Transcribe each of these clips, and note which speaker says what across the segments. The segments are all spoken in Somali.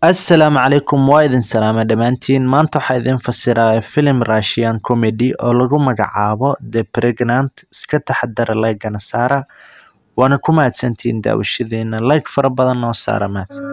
Speaker 1: Assalaamu calaykum waa idin salaamay dhammaantiin maanta waxaa idin fasiraya filim Russian comedy oo lagu magacaabo The Pregnant iska taxadara like-gana saara waana ku mahadsantihiin daawashadiina like fara badan noo saara mahadsan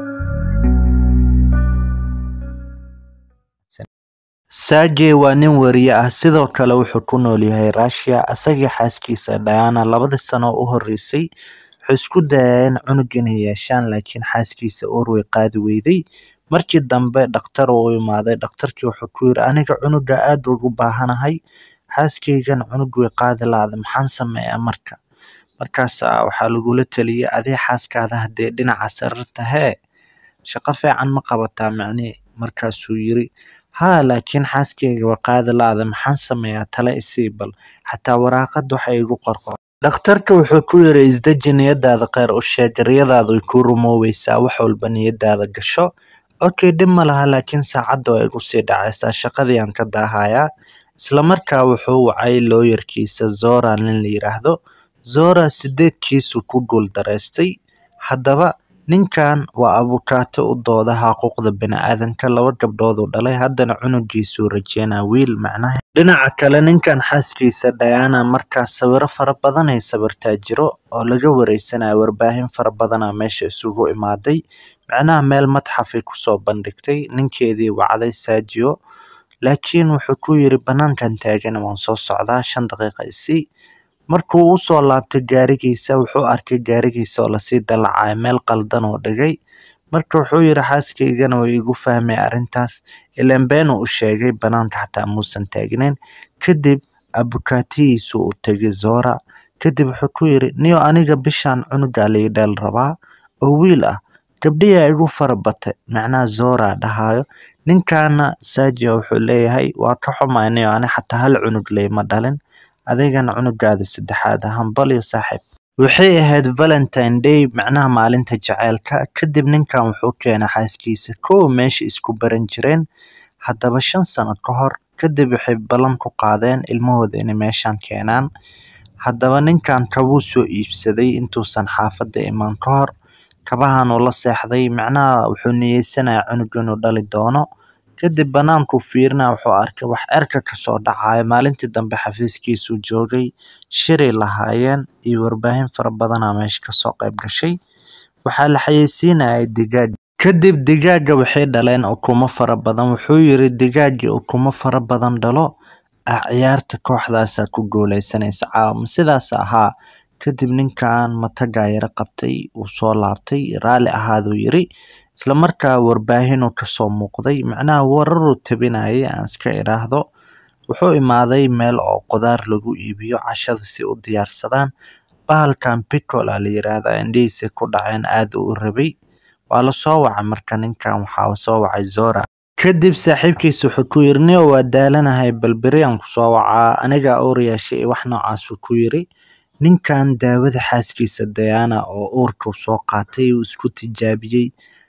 Speaker 1: Sergey waa nin wariye ah sidoo kale wuxuu ku nool yahay Russia asagii xaaskiisa Diana labadii sano u horeysay waxay isku dayayeen cunug inay yeeshaan laakiin xaaskiisa uur way qaadi weyday markii dambe dhakhtar uu u imaaday dhakhtarkii wuxuu ku yiri aniga cunuga aad ugu baahanahay xaaskaygan cunug way qaadi la'da maxaan sameeyaa marka markaas waxaa lagula taliyay adii xaaskaada haddee dhinaca sararta hee shaqo fiican ma qabataa macnihi markaasuu yiri haa laakiin xaaskayga waa qaadi la'da maxaan sameeyaa tale isii bal xataa waraaqad waxa igu qorqor dhakhtarka wuxuu ku yiri isdeji niyadaada kheyr u sheeg riyadaada way kuu rumoobeysaa wax walba niyadaada gasho okay dhib ma laha laakiin saacadda waa igu sii dhacaysaa shaqadii aan ka daahayaa isla markaa wuxuu wacay looyarkiisa Zora nin la yiraahdo Zora sideed kiis uu ku guul dareystay haddaba ninkan waa abukaato u dooda xuquuqda bini'aadanka laba gabdhood uu dhalay haddana cunugiisuu rajeynaa wiil macnaha dhinaca kale ninkan xaaskiisa Diana markaa sawiro fara badan ay sawirtaa jiro oo laga wareysanayo warbaahin fara badanaa meesha isugu imaaday macnaha meel madxafay kusoo bandhigtay ninkeedii wacday Sergio laakiin wuxuu ku yiri banaankan taagan waan soo socdaa shan daqiiqa isii markuu u soo laabtay gaarigiisa wuxuu arkay gaarigiisa oo lasii dalacayo meel qaldan oo dhigay marka wuxuu yiri xaaskaygana way igu fahmay arrintaas ileen been uu u sheegay banaanka xataa muusan taagnayn kadib abukaatihiisu u tegay Zora kadib wuxuu ku yiri niyo aniga bishaan cunuga la idhal rabaa oo wiil ah gabdhiyaa igu fara batay macnaha Zora dhahayo ninkaana Sergio wuxuu leeyahay waa ka xumahay niyo ani xataa hal cunug leyma dhalin adigana cunugaada saddexaad hambal iyo saaxiib waxay ahayd valentine day macnaha maalinta jaceylka kadib ninkan wuxuu keenay xaaskiisa kow meesha isku baran jireen haddaba shan sano ka hor kadib waxay ballan ku qaadeen ilmahooda inay meeshan keenaan haddaba ninkan kabuu soo iibsaday intuusan xaafadda iman ka hor kabahan uu la seexday macnaha wuxuu niyeysanayaa cunug inuu dhali doono kadib banaanku fiirina wuxuu arkay wax cerka kasoo dhacaya maalintii dambe xafiiskiisuu joogay shiray lahaayeen iyo warbaahin fara badanaa meesha kasoo qayb gashay waxaa la xayeysiinayay digaag kadib digaaga waxay dhaleen ukumo fara badan wuxuu yiri digaagii ukumo fara badan dhalo ah ciyaarta kooxdaasaa ku guuleysanaysa caawama sidaas ahaa kadib ninkan matagaa yara qabtay uu soo laabtay raalli ahaaduu yiri isla markaa warbaahinuu kasoo muuqday macnaha wararuu tabinayay aan iska idhaahdo wuxuu imaaday meel oo qudaar lagu iibiyo cashada si u diyaarsadaan bahalkan picola la yiraahdaa indhihiisa ku dhaceen aad uu u rabay waa la soo wacay marka ninkan waxaa soo wacay Zora kadib saaxiibkiisa wuxuu ku yiri niyo waa daalanahay bal beriyaan kusoo wacaa aniga uur yeeshay wax noocaasuu ku yiri ninkan daawada xaaskiisa Diana oo uurka soo qaatay uu isku tijaabiyey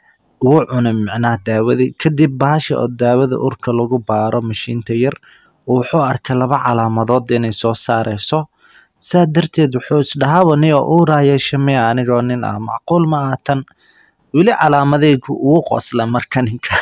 Speaker 1: wuu cunay macnaha daawadii kadib bahasha oo daawada urka lagu baaro mashiinta yar wuxuu arkay laba calaamadood inay soo saareyso saa darteed wuxuu isdhahaaba niyo uuraa yeesha miya anigoo nin ah macquul ma aha tan weli calaamadeygu wuu qosla marka ninka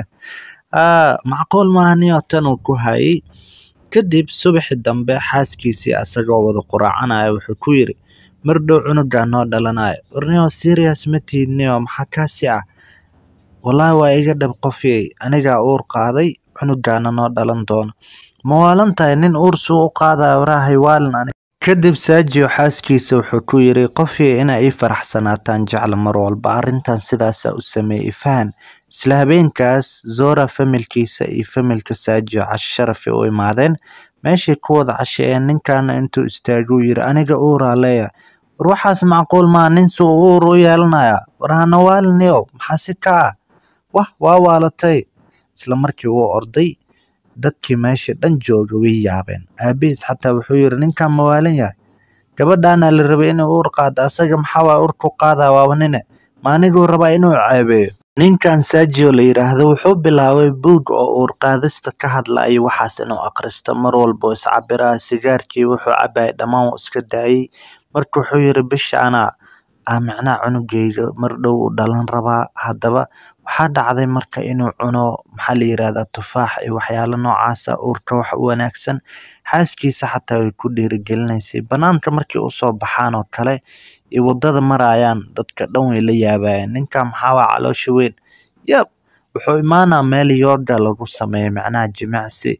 Speaker 1: macquul maaha niyo tan uu ku hayay kadib subaxi dambe xaaskiisii asagoo wada quraacanaya wuxuu ku yiri mardhow cunugaa noo dhalanayo warniyo serious ma tihid niyo maxaa kaasi ah wallaahi waa iga dhab qofiyey anigaa uur qaaday cunugaana noo dhalan doono ma waalan tahay nin uur suu u qaadaya waraahay waalin aniga kadib Sergio xaaskiisa wuxuu ku yiri qofiyey inay ii faraxsanaataan jecla mar walba arrintan sidaasa u sameeyay fahan isla habeenkaas Zora familkiisa iyo familka Sergio casho sharafay u imaadeen meeshay ku wada casheeyeen ninkaana intuu istaaguu yiri aniga uuraa leeyahay war waxaas macquul maa nin suu uur u yeelanaya war hana waaliniyow maxaa si ka ah wah waa waalatay isla markii wuu orday dadkii meesha dhan jooga way yaabeen aabihiis xataa wuxuu yiri ninkan ma waalan yahay gabadhaana la rabay inay uur qaado asaga maxaa waa uur ku qaadaa waaba nine ma aniguu rabaa inuu ceebeeyo ninkan Sergio la yiraahdo wuxuu bilaabay buug oo uur qaadista ka hadlaya waxaas inuu akhristo mar walba oo iscabiraa sigaarkii wuxuu cabayay dhammaan wuu iska daayay marka wuxuu yiri bishaana aa micnaha cunugeyga mar dhow u dhalan rabaa haddaba waxaa dhacday marka inuu cuno maxaa la yiraahdaa tufaax iyo waxyaalo noocaasa uurka wax u wanaagsan xaaskiisa xataa way ku dhiirigelinaysay banaanka markii usoo baxaan oo kale iyo wadada marayaan dadka dhan way la yaabayaan ninkan maxaa waa caloosha weyn yab wuxuu imaanaa meel yoga lagu sameeyo macnaha jimicsi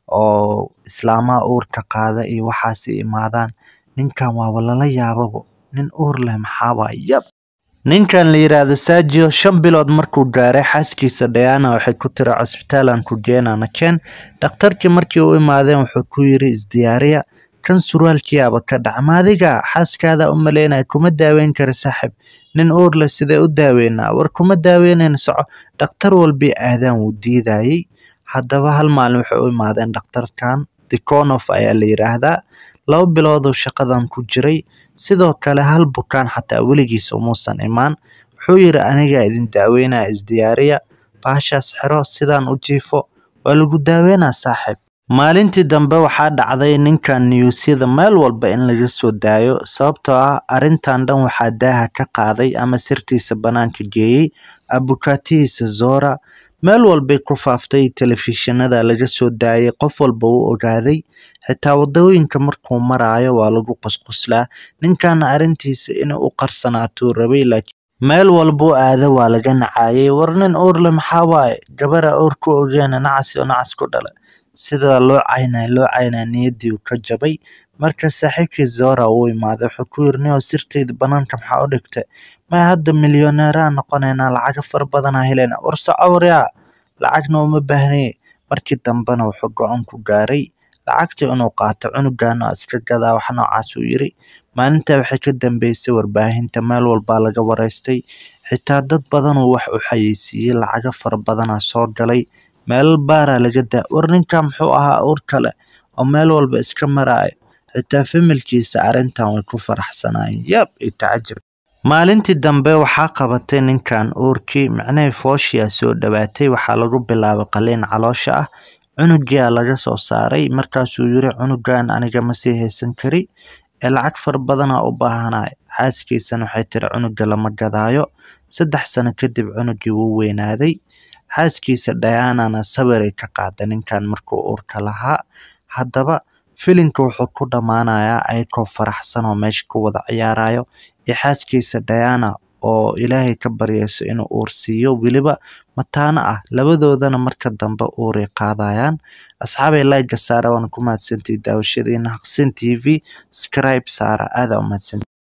Speaker 1: oo islaamaha uurka qaada iyo waxaas imaadaan ninkan waaba lala yaababo nin uur leh maxaa waay yab ninkan la yiraahdo Sergio shan bilood markuu gaaray xaaskiisa Diana waxay ku tiri cusbitaalan ku geenana keen dhakhtarkii markii uu imaadeen wuxuu ku yiri isdiyaariya kan surwaalkiyaaba ka dhac maadiga xaaskaada u maleynaya kuma daaweyn kara saaxib nin uur leh sidee u daaweynaa war kuma daaweynayna soco dhakhtar walbii aadaan wuu diidayay haddaba hal maalin waxay u imaadeen dhakhtarkan Tikhonov ayaa la yiraahdaa laba biloodoo shaqadan ku jiray sidoo kale hal bukaan xataa weligiis umuusan imaan wuxuu yiri anigaa idin daaweynaya isdiyaariya baashaas xiro sidaan u jiifo waa lagu daaweynaa saaxiib maalintii dambe waxaa dhacday ninkan niyuusyada meel walba in laga soo daayo sababtoo ah arrintan dhan waxaa daaha ka qaaday ama sirtiisa banaanka geeyey abukaatihiisa zora meel walbay ku faaftay telefishinada laga soo daayay qof walba uu ogaaday xitaa wadooyinka markuu maraayo waa lagu qusquslaa ninkana arrintiisa inuu u qarsanaatuu rabay laakiin meel walbuu aado waa laga nacayay war nin uurle maxaa waaye gabara uur ku ogeena nacas oo nacas ku dhala sida loo caynaya loo caynaya niyadii uu ka jabay marka saaxiibkii zora uu imaaday wuxuu ku yiri nio sirteyda banaanka maxaa u dhigtay maya hadda milyoneeraa noqonaynaa lacago fara badanaa helaynaa war soco waryaa lacagna uma baahnay markii dambena wuxuu go-aan ku gaaray lacagtii inuu qaato cunugan oo iska gadaa wax noocaas uu yiri maalintaa waxay ka dambeysay warbaahinta meel walbaa laga wareystay xitaa dad badan oo wax u xayeysiiyey lacago fara badanaa soo galay meel baaraa laga daa war ninkan muxuu ahaa uur kale oo meel walba iska maraayo xitaa familkiisa arrintan way ku faraxsanaayeen yab iyo tacajab maalintii dambe waxaa qabatay ninkan uurkii micnahii fooshiyaa soo dhawaatay waxaa lagu bilaabay qaliin caloosha ah cunugiyaa laga soo saaray markaasuu yiri cunugan aniga ma sii haysan kari ee lacag fara badanaa u baahanay xaaskiisana waxay tiri cunuga lama gadaayo saddex sano kadib cunugii wuu weynaaday xaaskiisa Diana-na sawiray ka qaaday ninkan markuu uurka lahaa haddaba filimka wuxuu ku dhammaanayaa ayagoo faraxsan oo meesha ku wada ciyaarayo iyo xaaskiisa Diana oo ilaahay ka baryayso inuu uur siiyo weliba mataano ah labadoodana marka dambe uuray qaadayaan asxaabay like saara waan ku mahadsantihi daawashadiina haqsin tv subscribe saara aada u mahadsantihi